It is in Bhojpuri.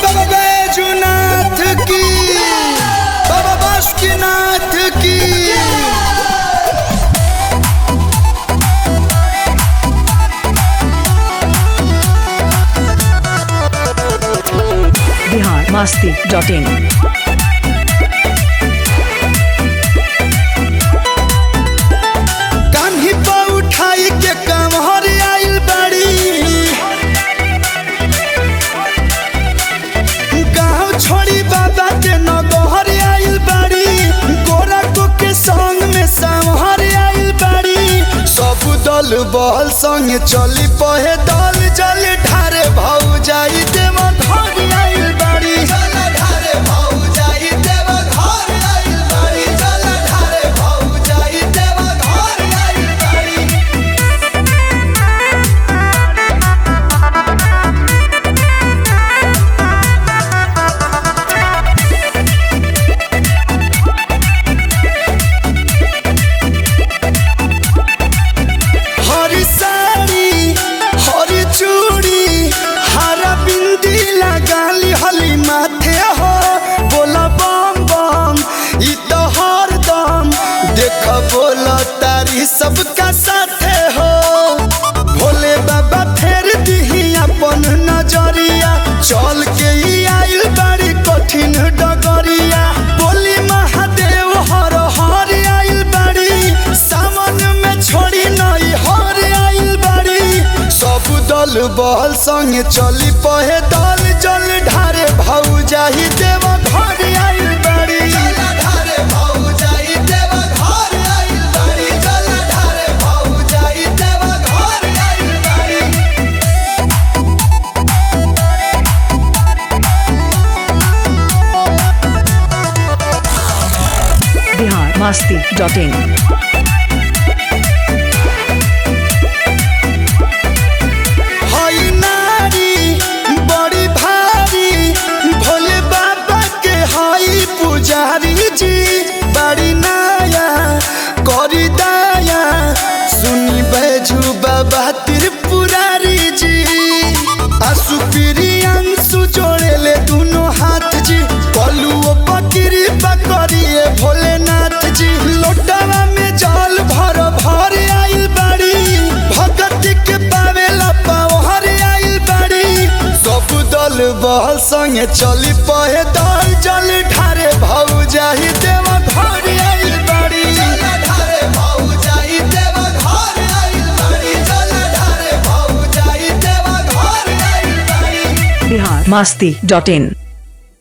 बाबा बैजुनाथ की बाबा बासुकीनाथ की बिहार मस्ती डॉट इन कान्ही पा उठाई के कमहर आइल बड़ी गाँव छोड़ी बाबा के नगहर आइल बड़ी गोरा को के संग में संहर आइल बड़ी सब दल बहल संग चली पहे दल जल ढारे भाऊ जाई देव घर आइल बड़ी जल ढारे भाऊ जाई देव घर आइल बड़ी जल ढारे भाऊ जाई देव घर आइल बड़ी हरी साड़ी हरी चूड़ी हरा बिंदी लगाली हली माथे हो बोला बम बम ई तो हर दम देख बोला तारी सबका साथे हो भोले बाबा फेर दिही अपन नजरिया चल के ई आइल बड़ी कठिन डगरिया बोली महादेव हर हर आइल बड़ी सावन में छोड़ी नई हर आइल बड़ी सब दल बहल संग चली पहे दल जल ढारे भाऊ जाही देव घर आइल बड़ी जल ढारे भाऊ जाही देव घर आइल बड़ी जल ढारे भाऊ जाही देव घर आइल बड़ी बिहार मस्ती डॉट इन हई नारी बड़ी भारी भोले बाबा के हई पुजारी जी बड़ी नाया करी दाया सुनी बैजू बाबा त्रिपुरारी जी आसु अंशु जोड़े ले दोनों हाथ जी कलुओ पकड़ी पकड़िए भोलेनाथ जी लोटावा में जल भर भर आइल बड़ी भगत के पावेला पावहर आइल बड़ी सब दल बहल संगे चली पहे दल जल ढारे भाऊ जाही देव घर आइल बड़ी जल ढारे भाऊ जाही देव घर आइल बड़ी जल ढारे भाऊ जाही देव घर आइल बड़ी बिहार मस्ती डॉट इन